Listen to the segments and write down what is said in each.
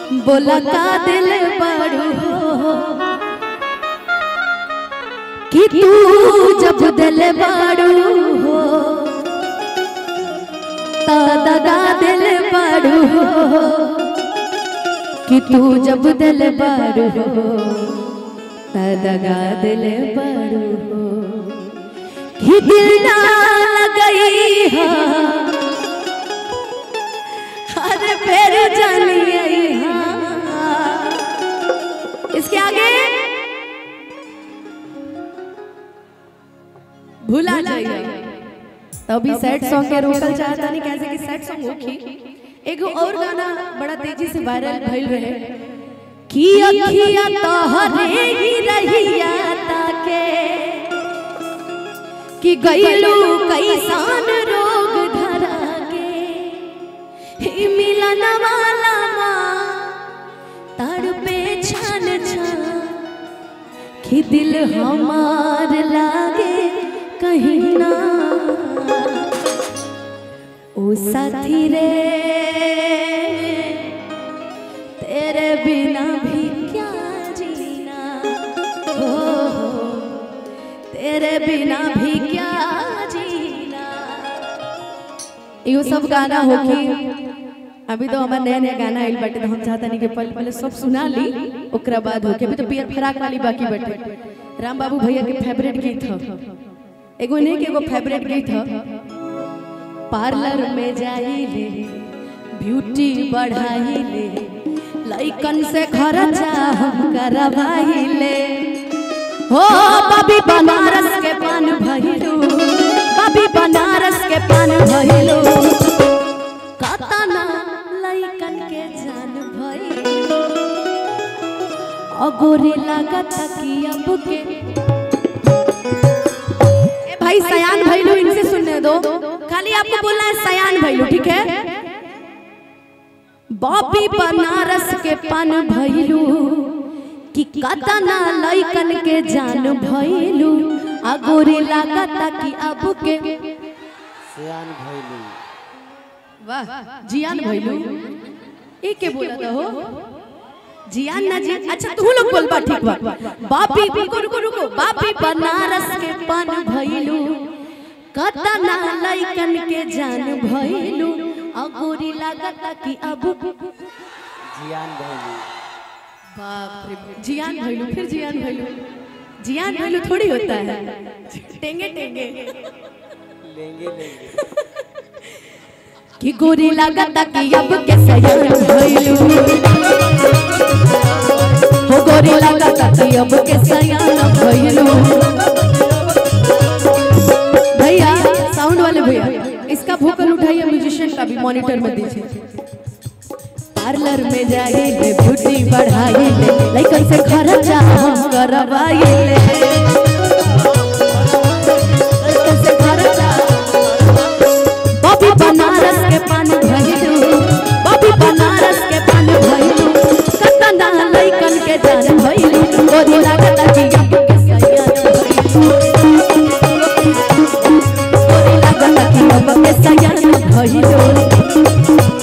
बोला का दिल बड़ू हो कि तू जब दिल बड़ू हो ता दगा दिल बड़ू हो कि तू जब दिल बड़ू हो ता दगा दिल बड़ू हो कि दिल ना लगई हा अरे फिर जानिए हाँ। इसके आगे भूला जाइए तभी सैड सॉन्ग के रोकल चाहता नहीं कैसे कि सैड सॉन्ग होखी एगो और गाना बड़ा तेजी से वायरल भइल रहे कि अखिया तोहरे ही रहिया ताके कि गइलू कैसान रोग धरा के ही मिलन वाला माँ तार पे छान छान कि दिल हमार लागे कहीं ना ओ साथी रे तेरे बिना भी क्या जीना हो हो, तेरे बिना भी क्या जीना इहो सब गाना होखी अभी तो हमारे नया नया गाना आइल बाटे तो हम चाहता नहीं कि पहले पहले सब सुना ली ओकरा बाद होके अभी तो पियर फराक वाली बाकी बाटे राम बाबू भैया के फेवरेट गीत ह एगो नहीं के एगो फेवरेट गीत ह पार्लर में जाइले ब्यूटी बढ़ाइले लइकन से खर्चा हम करवाइले हो बबी बनारस के पान भइलू बबी बनारस के पान भइलू कतना लइकन के जान भइल अगोरे लागत कि अब के ए भाई सयान भइलू इनसे सुनने दो खाली आपको बोलना है सयान भइलू ठीक है बॉबी बनारस के पान भइलू कि कतना लइकन के जान भइलू अगोरे लागत कि अब के सियान भैलू वाह जियान भइलू ए के बोला था हो जियान ना जी अच्छा तू लोग बोल बा ठीक बा बापी रुको रुको रुको बापी बनारस के पान भइलू कतना लइकन के जान भइलू अगोरी लागत कि अब जियान भैलू बाप रे जियान भइलू फिर जियान भइलू जियान भइलू थोड़ी होता है टेंगे टेंगे लेंगे लेंगे कि गोरी लागत कि अब के सयान भइलू हो गोरी लागत कि अब के सयान भइलू भैया साउंड वाले भैया इसका वोकल उठाइए म्यूजिशियन का भी मॉनिटर में दीजिए पार्लर में जाइए ब्यूटी बढ़ाइए लइकन से खर्चा हम करवाइए लइकन से खर्चा बॉबी बनारस के पान भइलू बॉबी बनारस के पान भइलू कतना लइकन के जान भइलू गोरी लागत कि अब के सयान भइलू गोरी लागत कि अब के सयान भइलू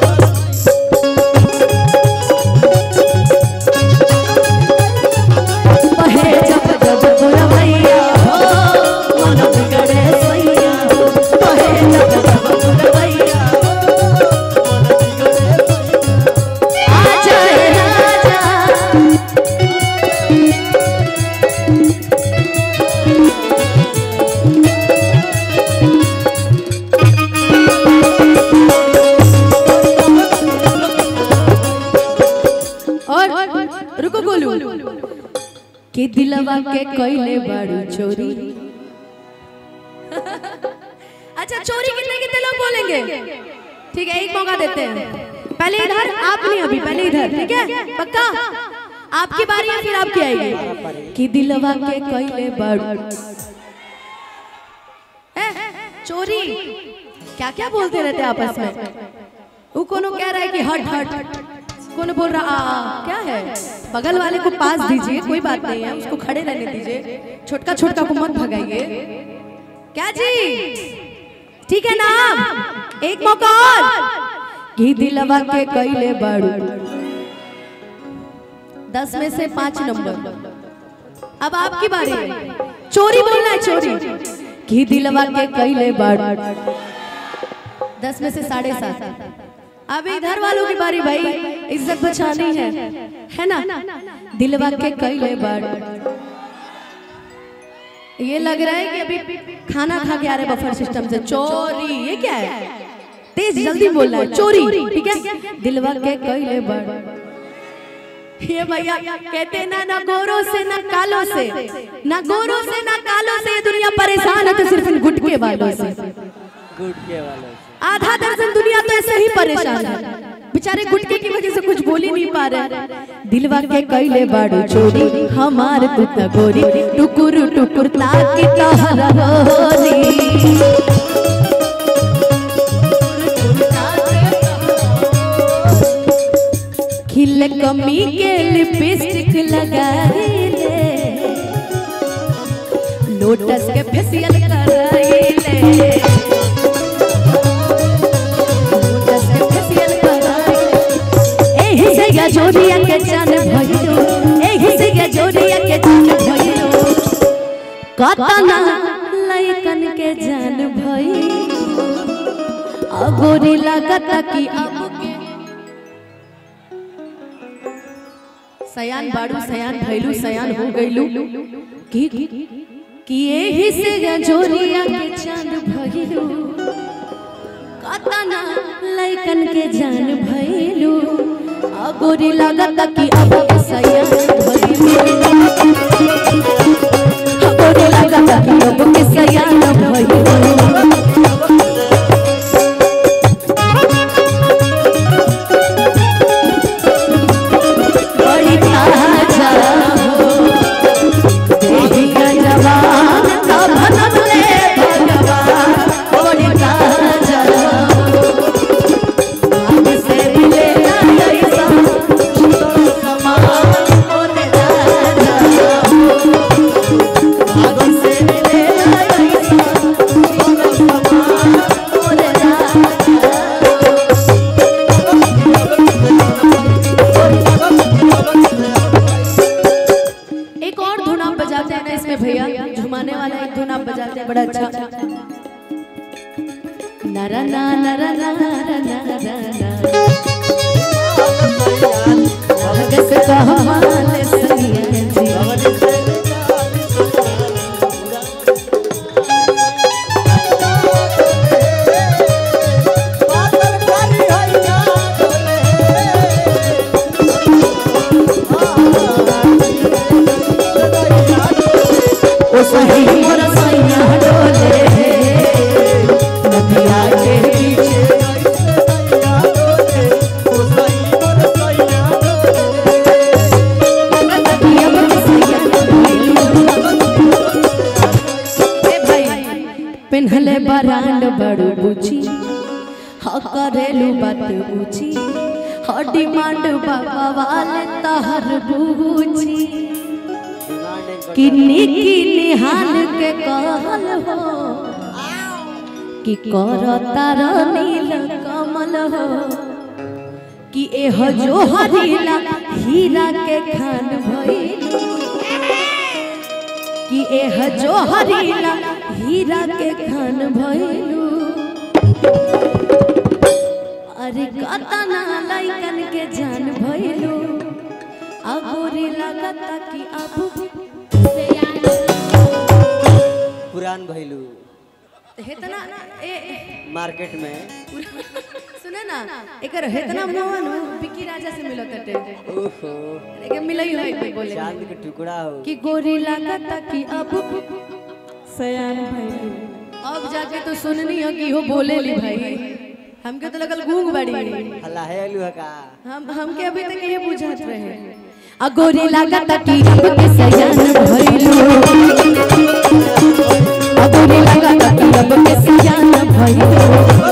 बहे जब जब बुरवैया हो मन बिगड़े सैया हो बहे जब जब बुरवैया हो आ जाए राजा और रुको गोलू कि दिलवा के कइले बाड़ू चोरी अच्छा चोरी कितने कितने लोग बोलेंगे ठीक है एक मौका देते हैं पहले इधर आप नहीं अभी पहले इधर ठीक है पक्का आपकी बारी है फिर आपकी आएगी कि दिलवा के कइले बाड़ू ए, चोरी क्या क्या बोलते रहते हैं आपस में वो कोनो कह रहा है कि हट हट कौन बोल रहा आ, आ, क्या है बगल वाले को पास दीजिए कोई बात नहीं है उसको खड़े रहने दीजिए छोटका छोटका को मत भगाइए क्या जी ठीक है ना एक मौका और घी दिलवा के कैले बाड़ू दस में से पाँच नंबर अब आपकी बारी है चोरी बोलना है चोरी की दिलवा के कैले बाड़ दस में से साढ़े सात अब इधर वालों की बारी भाई इज्जत बचानी है है ना दिलवा के कैले बाड़ ये लग रहा है कि अभी खाना खा के आ रहे बफर सिस्टम से चोरी ये क्या है तेज जल्दी बोलना है चोरी ठीक है दिलवा के कैले बाड़ ये भैया कहते हैं ना ना गोरों से ना कालों से ना गोरों से ना कालों से ये दुनिया परेशान है तो सिर्फ इन गुटके वालों से गुटके वालों से आधा दर्जन दुनिया तो ऐसे ही परेशान है बेचारे गुटके की वजह से कुछ बोल ही नहीं पा रहे दिलवा के कैले बाड़ू चोरी हमार कुत गोरी टुकुर टुकुर ताकि तहरा होरी खिल कमी के लिपस्टिक लगाइले लोटस के फेशियल कराइले लोटस के फेशियल कराइले एही से या जोड़िया के जान भइलो एही से या जोड़िया के जान भइलो कतना लइकन के जान भइलो अगोरी लागता कि अब के सयान बाड़ू सयान भैलू सयान हो गईलू की कि एही से जोरिया के चांद भइलू कतना लइकन के जान भइलू अगोरी लागत कि अब के सयान भइलू अगोरी लागत कि अब के सयान भइलू बड़ी ताजा हो देहिया जवान का भनले भगवान बड़ी ताजा हो आग से मिले ना ऐसा समान होने ताजा हो आग से मिले ना ऐसा समान होने ताजा हो एक और धुन आप बजाते हैं ना इसमें भैया झुमाने वाला एक धुन आप बजाते हैं बड़ा अच्छा नरा ना नरा ना नरा ना नरा भगस कहमाल सैया जी ओ सही मोर सैया डोले नदिया के पीछे नदिया के सैया ए भाई पेन्हले बरांड बड़ू बुची ह करेलू बात ऊंची ह डिमांड बाबा वाले तहर बूची किन्नी किन्नी हाल के कहल हो कि कर तार नील कमल हो कि एह जो हरीला हीरा के खान भइल कि एह जो हरीला हीरा के खान भइलू अरे कतना लइकन के जान भइलू अगोरी लगता कि अब पुरान भैलू हेतना ए ए, मार्केट में सुने ना एकर हेतना मोहन बिकी राजा से मिलत हटे ओहो लेकिन मिलई होई कोई बोले चांद के टुकड़ा हो कि गोरी लागता कि अब सयान भाई अब जाके तो सुननी हो कि हो बोले ली भाई हमके तो लगल गूंग बड़ी हल्ला है अलू है का हम हमके अभी तक ये बुझात रहे आ गोरी लागता कि अब के सयान भइलू आ गोरी लागता कि अब के सयान भइलू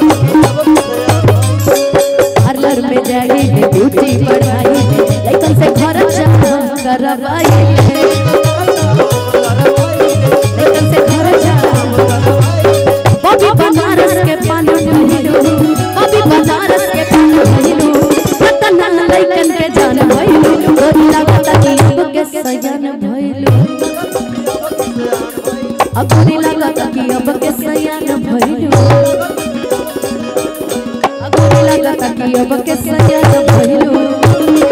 पार्लर में जाई है ब्यूटी बढ़ाई है लेकिन से घर चाह करवाई है लेकिन से घर चाह बॉबी बनारस के पान भइलू बॉबी बनारस के पान भइलू कतना लइकन के जान भइलू गोरी लागता भइलू अगुरी लागत कि अब के सयान भइलू अगुरी लागत कि अब के सयान भइलू